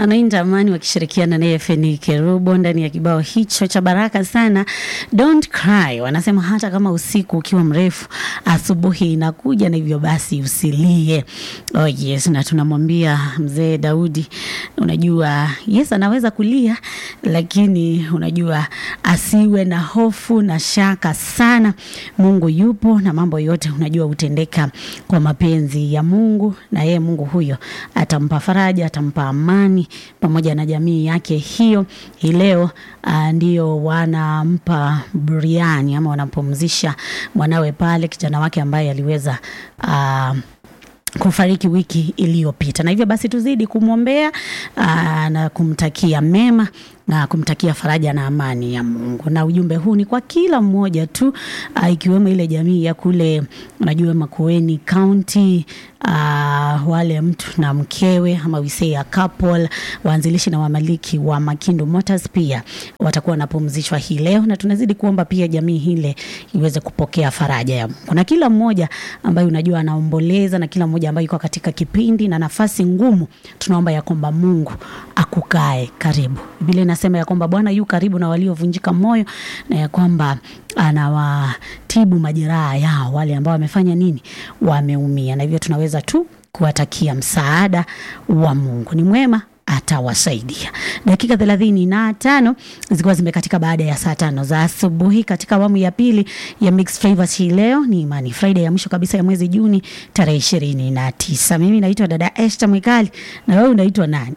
anainda Amani wakishirikiana naye Feni Kerubo ndani ya kibao hicho cha baraka sana, Don't Cry. Wanasema hata kama usiku ukiwa mrefu, asubuhi inakuja, na hivyo basi usilie. Oh yes, na tunamwambia mzee Daudi, unajua yes, anaweza kulia, lakini unajua asiwe na hofu na shaka sana. Mungu yupo na mambo yote unajua hutendeka kwa mapenzi ya Mungu, na yeye Mungu huyo atampa faraja, atampa amani pamoja na jamii yake hiyo. Hii leo uh, ndio wanampa buriani ama wanampumzisha mwanawe pale, kijana wake ambaye aliweza uh, kufariki wiki iliyopita, na hivyo basi tuzidi kumwombea aa, na kumtakia mema na kumtakia faraja na amani ya Mungu. Na ujumbe huu ni kwa kila mmoja tu aa, ikiwemo ile jamii ya kule unajua Makueni County uh, wale mtu na mkewe ama we say a couple, waanzilishi na wamiliki wa Makindu Motors pia watakuwa wanapumzishwa hii leo, na tunazidi kuomba pia jamii hile iweze kupokea faraja ya Mungu, na kila mmoja ambaye unajua anaomboleza na kila mmoja ambaye yuko katika kipindi na nafasi ngumu, tunaomba ya kwamba Mungu akukae karibu. Biblia inasema ya kwamba Bwana yu karibu na waliovunjika moyo na ya kwamba anawatibu majeraha yao wale ambao wamefanya nini, wameumia, na hivyo tunaweza tu kuwatakia msaada wa Mungu. Ni mwema atawasaidia. Dakika thelathini na tano zikiwa zimekatika baada ya saa tano za asubuhi katika awamu ya pili ya Mixed Flavors. Hii leo ni Imani Friday ya mwisho kabisa ya mwezi Juni tarehe ishirini na tisa. Mimi naitwa dada Esther Mwikali na wewe unaitwa nani?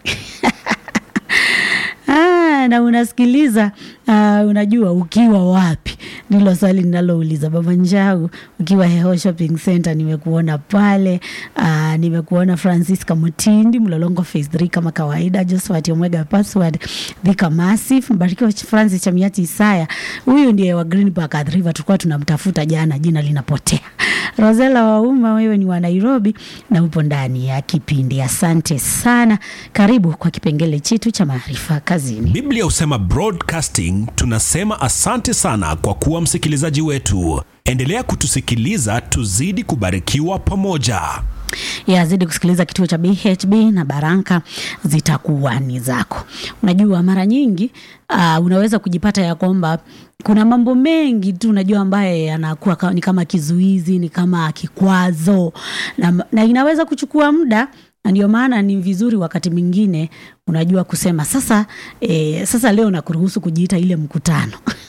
Ah, na unasikiliza uh, unajua ukiwa wapi? Ndilo swali ninalouliza. Baba Njau, ukiwa Heho Shopping Center, nimekuona pale. Uh, nimekuona Francisca Mutindi Mlolongo phase 3 kama kawaida, Josephat Omega password Thika Massive, Mbarikiwa Francis Chamiati Isaya, huyu ndiye wa Green Park at River, tulikuwa tunamtafuta jana, jina linapotea. Rosela Wauma, wewe ni wa Nairobi na upo ndani ya kipindi. Asante sana, karibu kwa kipengele chetu cha maarifa kazini. Biblia husema broadcasting, tunasema asante sana kwa kuwa msikilizaji wetu. Endelea kutusikiliza, tuzidi kubarikiwa pamoja. yazidi kusikiliza kituo cha BHB na baraka zitakuwa ni zako. Unajua, mara nyingi uh, unaweza kujipata ya kwamba kuna mambo mengi tu unajua ambaye yanakuwa ka- ni kama kizuizi, ni kama kikwazo na, na inaweza kuchukua muda na ndio maana ni vizuri wakati mwingine unajua kusema sasa, e, sasa leo nakuruhusu kujiita ile mkutano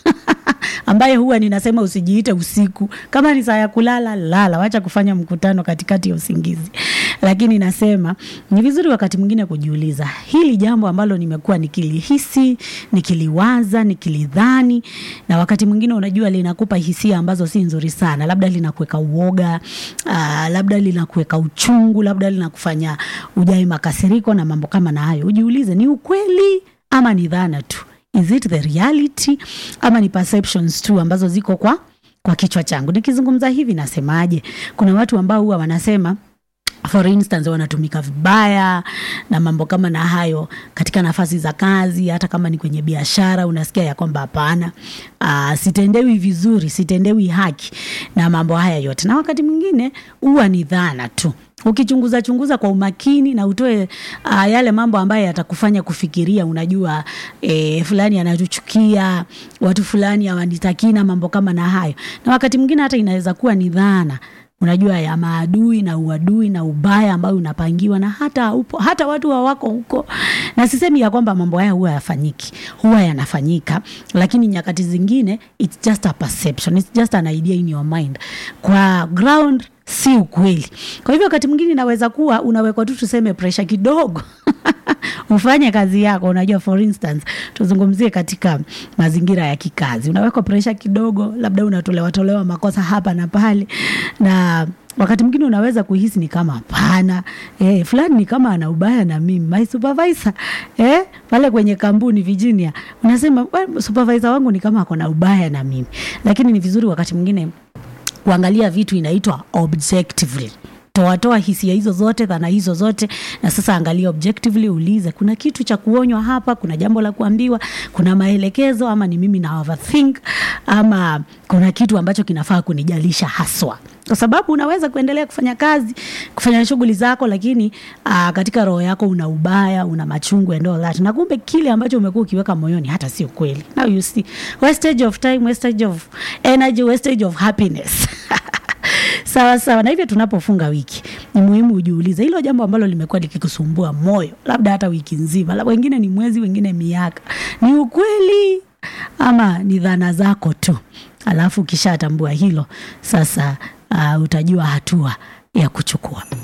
ambaye huwa ninasema usijiite usiku. Kama ni saa ya kulala, lala, wacha kufanya mkutano katikati ya usingizi. Lakini nasema ni vizuri wakati mwingine kujiuliza hili jambo ambalo nimekuwa nikilihisi, nikiliwaza, nikilidhani, na wakati mwingine unajua linakupa hisia ambazo si nzuri sana, labda linakuweka uoga, aa, labda linakuweka uchungu, labda linakufanya ujai makasiriko na mambo kama na hayo. Ujiulize, ni ukweli ama ni dhana tu? is it the reality ama ni perceptions tu ambazo ziko kwa kwa kichwa changu nikizungumza hivi nasemaje kuna watu ambao huwa wanasema for instance wanatumika vibaya na mambo kama na hayo katika nafasi za kazi hata kama ni kwenye biashara unasikia ya kwamba hapana uh, sitendewi vizuri sitendewi haki na mambo haya yote na wakati mwingine huwa ni dhana tu ukichunguza chunguza kwa umakini na utoe uh, yale mambo ambayo yatakufanya kufikiria unajua e, fulani anatuchukia watu fulani hawanitakii na mambo kama na hayo na wakati mwingine hata inaweza kuwa ni dhana unajua ya maadui na uadui na ubaya ambayo unapangiwa na hata upo, hata watu hawako huko na sisemi ya kwamba mambo haya huwa yafanyiki huwa yanafanyika lakini nyakati zingine it's just a perception it's just an idea in your mind kwa ground si ukweli kwa hivyo wakati mwingine inaweza kuwa unawekwa tu tuseme presha kidogo ufanye kazi yako unajua for instance tuzungumzie katika mazingira ya kikazi unawekwa presha kidogo labda unatolewa tolewa makosa hapa na pale na wakati mwingine unaweza kuhisi ni kama hapana eh, fulani ni kama ana ubaya na mimi my supervisor eh, pale kwenye kampuni Virginia unasema "Well, supervisor wangu ni kama ako na ubaya na mimi lakini ni vizuri wakati mwingine kuangalia vitu inaitwa objectively toatoa hisia hizo zote dhana hizo zote na sasa angalia objectively ulize kuna kitu cha kuonywa hapa kuna jambo la kuambiwa kuna maelekezo ama ni mimi na overthink ama kuna kitu ambacho kinafaa kunijalisha haswa kwa sababu unaweza kuendelea kufanya kazi kufanya shughuli zako lakini uh, katika roho yako una ubaya una machungu and all that na kumbe kile ambacho umekuwa ukiweka moyoni hata sio kweli now you see wastage of time wastage of energy wastage of happiness sawa sawa na hivyo tunapofunga wiki ni muhimu ujiulize hilo jambo ambalo limekuwa likikusumbua moyo labda hata wiki nzima labda wengine ni mwezi wengine miaka ni ukweli ama ni dhana zako tu alafu ukishatambua hilo sasa uh, utajua hatua ya kuchukua